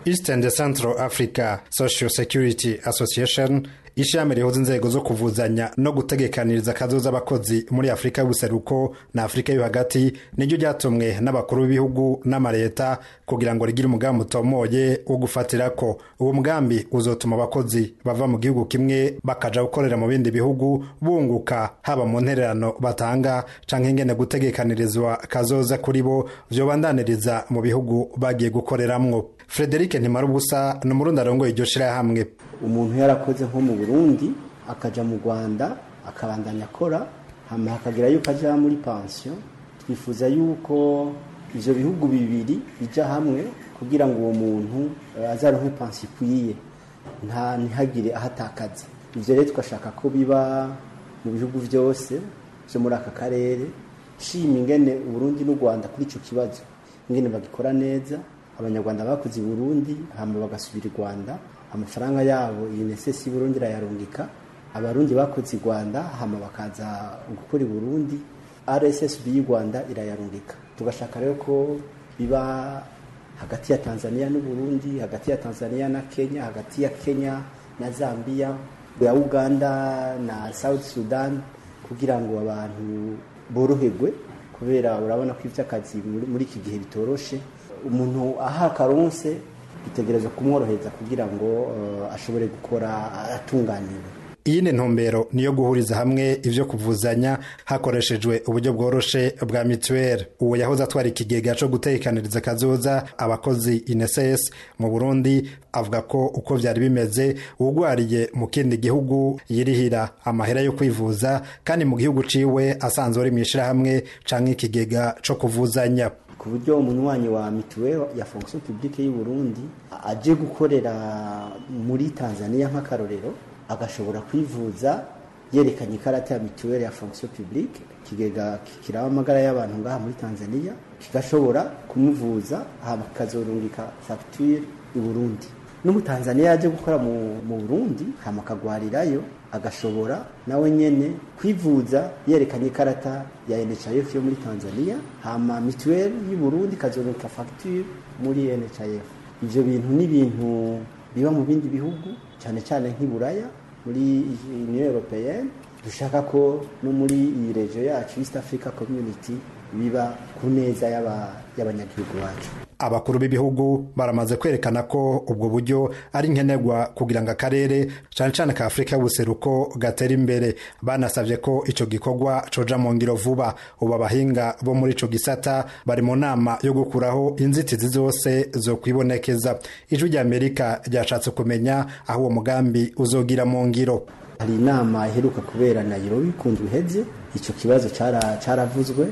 east and central africa social security association ishami rihuza inzego zo kuvuzanya no gutegekaniriza akazoza abakozi muri afurika y'ubuseruko na afurika yo hagati niryo ryatumwe n'abakuru b'ibihugu n'amaleta kugira ngo rigire umugambi utomoye wo gufatirako uwo mugambi uzotuma abakozi bava mu gihugu kimwe bakaja gukorera mu bindi bihugu bunguka haba mu ntererano batanga canke ingene gutegekanirizwa kazoza kuri bo vyobandaniriza mu bihugu bagiye gukoreramwo frederic ntimarubusa ni umurundi arongoye iryo shirahamwe umuntu yarakoze nko mu burundi akaja mu rwanda akabandanya akora hama hakagira yuko aja muri pansiyo twifuza yuko ivyo bihugu bibiri bija hamwe kugira ngo uwo muntu azaronke pansiyo ikwiye nta ntihagire ahatakaza ivyo rero tugashaka ko biba mu bihugu vyose vyo muri aka karere shima ingene uburundi n'u rwanda kuri ico kibazo ingene bagikora neza abanyarwanda bakoze i burundi hama bagasubira i rwanda amafaranga yabo UNSS y'Uburundi irayarungika abarundi bakoze i Rwanda hama bakaza gukora i Burundi RSSB y'u Rwanda irayarungika tugashaka rero ko biba hagati ya Tanzania n'u Burundi hagati ya Tanzania na Kenya hagati ya Kenya na Zambia ya Uganda na South Sudan kugira ngo abantu boroherwe kubera urabona ko ivy'akazi muri iki gihe bitoroshe umuntu aha karonse bitegereza kumworohereza kugira ngo uh, ashobore gukora atunganiwe iyi ni ntumbero niyo guhuriza hamwe ivyo kuvuzanya hakoreshejwe uburyo bworoshe bwa mituweli uwo yahoze atwara ikigega co gutekaniriza kazoza abakozi ineses mu burundi avuga ko uko vyari bimeze uwugwariye mu kindi gihugu yirihira amahera yo kwivuza kandi mu gihugu ciwe asanzwe ari mw'ishirahamwe canke ikigega co kuvuzanya ku buryo umunywanyi wa mituweli ya fonction publique y'u Burundi aje gukorera muri Tanzania nk'akarorero agashobora kwivuza yerekanye ikarata ya mituweli ya fonction publique kigega kiraba amagara y'abantu ngaha muri Tanzania kigashobora kumuvuza hama kikazorungika facture i Burundi n'umutanzaniya yaje gukora mu, mu Burundi hama akagwarirayo agashobora nawe nyene kwivuza yerekanye ikarata ya NHIF yo muri Tanzania hama mituweli y'u Burundi kazorungika facture muri NHIF ivyo bintu ni ibintu biba mu bindi bihugu cyane cyane nk'iburaya muri Union Européenne dushaka ko no muri iyi regio yacu East Africa Community biba ku neza y'abanyagihugu bacu abakuru b'ibihugu baramaze kwerekana ko ubwo buryo ari nkenerwa kugira ngo akarere cyane cyane ka afurika y'ubuseruko gatera imbere banasabye ko icyo gikorwa coja mu ngiro vuba ubu abahinga bo muri ico gisata bari mu nama yo gukuraho inzitizi zose zo kwibonekeza ijwi rya amerika ryashatse kumenya aho uwo mugambi uzogira mu ngiro hari inama iheruka kubera Nairobi kundu iheze icyo kibazo caravuzwe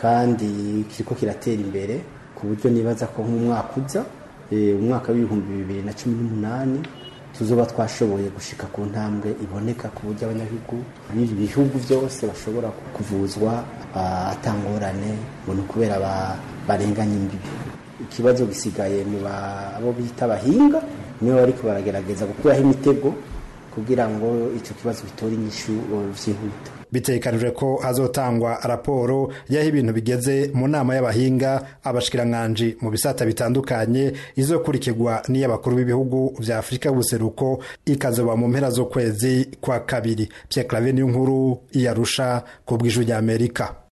kandi kiriko kiratera imbere ku buryo nibaza ko nk'umwaka uza umwaka w'ibihumbi bibiri na cumi n'umunani tuzoba twashoboye gushika ku ntambwe iboneka ku buryo abanyagihugu b'ibi bihugu byose bashobora kuvuzwa atangorane ngo ni ukubera barenganya imbibi ikibazo gisigaye mu abo bita abahinga nibo bariko baragerageza gukuraho imitego kugira ngo icyo kibazo bitore inyishu vyihuta bitekanijwe ko hazotangwa raporo y'aho ibintu bigeze mu nama y'abahinga abashikiranganji mu bisata bitandukanye izokurikirwa n'iy'abakuru b'ibihugu vya afurika y'ubuseruko ikazoba mu mpera z'ukwezi kwa kabiri pierre clave niyo nkuru iyarusha ku bw'ijwi ry'amerika